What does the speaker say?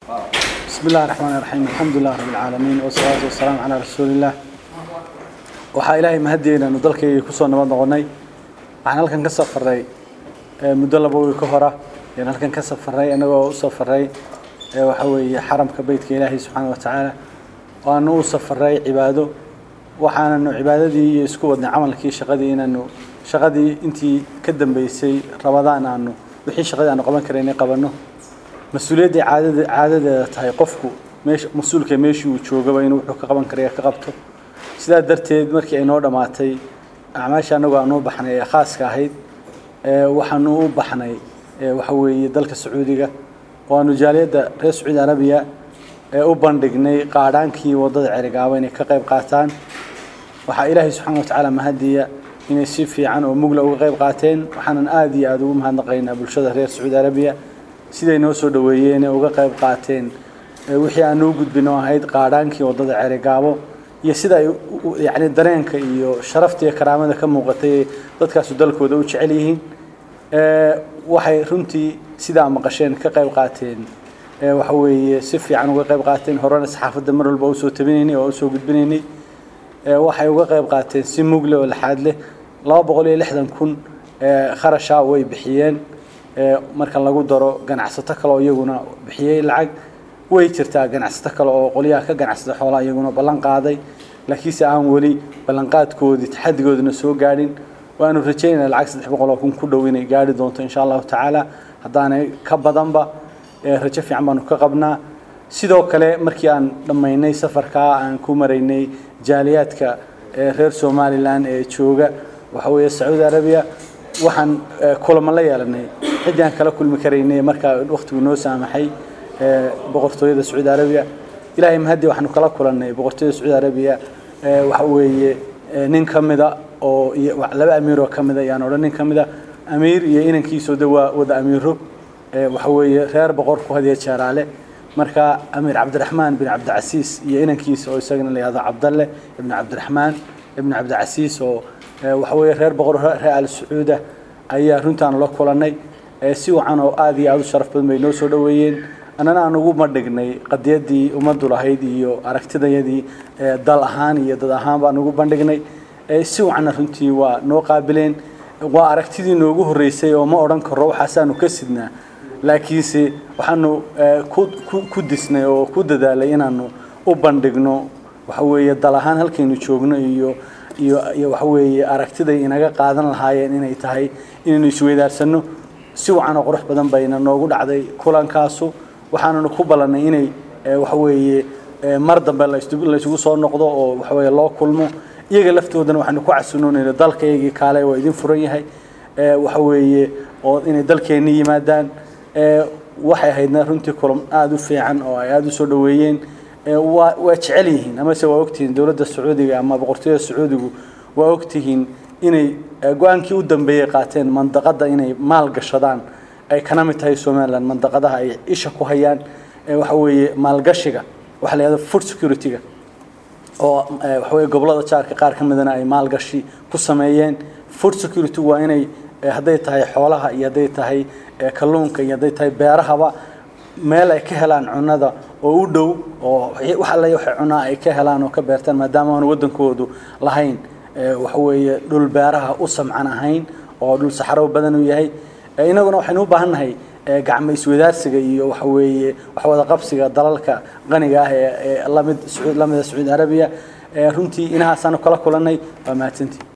بسم الله الرحمن الرحيم الحمد لله رب العالمين والصلاة والسلام على رسول الله waxaa ilaahay mahadiyeyna aanu dalkaygii kusoo nabad noqonnay waxaan halkan ka safaray muddo laba wiil ka hora ayaan halkan ka safaray annagoo u safaray waxa weeye xaramka beytka ilaahay subxaana wa tacaala waanu u safaray cibaado waxaananu cibaadadii iyo isku wadnay camalkii shaqadii inaanu shaqadii intii ka dambeysay rabadaan aanu wixii shaqadii aanu qaban karaynay qabanno mas-uuliyadday caadada caadadeeda tahay qofku meesha mas-uulka meeshii uu joogaba inuu wuxuu ka qaban karaya ka qabto sidaa darteed markii ay noo dhammaatay acmaasha annagoo aan u baxnay ee khaaska ahayd waxaanu u baxnay waxa weeye dalka sacuudiga oo aanu jaaliyadda reer sacuudi arabiya u bandhignay qaadhaankii waddada cerigaaba inay ka qayb qaataan waxaa ilaahay subxaana wa tacaala mahadiya inay si fiican oo mugla uga qayb qaateen waxaanan aada iyo aada ugu mahadnaqaynaa bulshada reer sacuudi arabiya siday noo soo dhaweeyeen ee uga qayb qaateen wixii aan noo gudbino ahayd qaadhaankii waddada cerigaabo iyo sida ay yani dareenka iyo sharafta iyo karaamada ka muuqatay dadkaasu dalkooda u jecel yihiin waxay runtii sidaa maqasheen ka qayb qaateen waxa weeye si fiican uga qayb qaateen horena saxaafadda mar walba usoo tabinaynay oo usoo gudbinaynay waxay uga qayb qaateen si mugle oo laxaad leh laba boqol iyo lixdan kun kharasha way bixiyeen marka lagu daro ganacsato kale oo iyaguna bixiyey lacag way jirtaa ganacsato kale oo qolyaha ka ganacsada xoolaha iyaguna ballan qaaday laakiinse aan weli ballanqaadkoodii taxadigoodina soo gaadhin waanu rajaynayna lacag saddex boqol oo kun ku dhow inay gaari doonto insha allahu tacaala haddaanay ka badanba rajo fiican baanu ka qabnaa sidoo kale markii aan dhammaynay safarkaa aan ku maraynay jaaliyaadka reer somalilan ee jooga waxa weeye sacuudi arabiya waxaan kulamo la yeelanay ciddii aan kala kulmi karaynay markaa waqtigu noo saamaxay boqortooyada sacuudi arabiya ilaahay mahadi waxaanu kala kulannay boqortooyada sacuudi arabiya waxa weeye nin ka mida oo laba amiiroo ka mida yaan odhan nin ka mida amiir iyo inankiisoo de waa wada amiiro waxa weeye reer boqorku hadiya jeeraale marka amiir cabdiraxmaan bin cabdicasiis iyo inankiisa oo isagana la yihahdo cabdalle ibnu cabdiraxmaan ibnu cabdicasiis oo waxa weeye reer boqor reer al sacuuda ayaa runtaanu la kulannay si wacan oo aada iyo aada u sharaf badan bay noo soo dhoweeyeen annana aan ugu madhignay qadiyadii ummaddu lahayd iyo aragtidayadii dal ahaan iyo dad ahaan baan ugu bandhignay si wacanna runtii waa noo qaabileen waa aragtidii noogu horreysay oo ma odhan karo waxaasaanu ka sidnaa laakiinse waxaanu ku disnay oo ku dadaalay inaanu u bandhigno waxa weeye dal ahaan halkaynu joogno iyo iyo iyo waxa weeye aragtiday inaga qaadan lahaayeen inay tahay inaynu isweydaarsano si wacan oo qurux badan bayna noogu dhacday kulankaasu waxaananu ku ballannay inay waxa weeye mar dambe laysugu soo noqdo oo waxa weeye loo kulmo iyaga laftoodana waxaanu ku casunoonayna dalkaygii kaale waa idin furan yahay waxa weeye oo inay dalkeenni yimaadaan waxay ahaydna runtii kulan aada u fiican oo ay aada u soo dhoweeyeen waa waa jecel yihiin amase waa ogtihiin dowladda sacuudiga ama boqortooyada sacuudigu waa ogtihiin inay go-aankii u dambeeyey qaateen mandaqadda inay maal gashadaan ay kana mid tahay somaliland mandaqadaha ay isha ku hayaan waxa weeye maalgashiga waxa la yihahdo food security-ga oo waxa weeye gobollada jaarka qaar ka midana ay maalgashi ku sameeyeen food security waa inay hadday tahay xoolaha iyo hadday tahay kalluunka iyo hadday tahay beerahaba meel ay ka helaan cunada oo u dhow oo wax alle waxay cunaa ay ka helaan oo ka beertaan maadaama aanu waddankoodu lahayn waxa weeye dhul beeraha u samcan ahayn oo dhul saxaro badan uu yahay inaguna waxaynu u baahan nahay gacmo iswadaarsiga iyo waxa weeye wax wada qabsiga dalalka qaniga ah ee lamid lamida sacuudi arabiya runtii inahaasaanu kala kulannay waa mahadsantii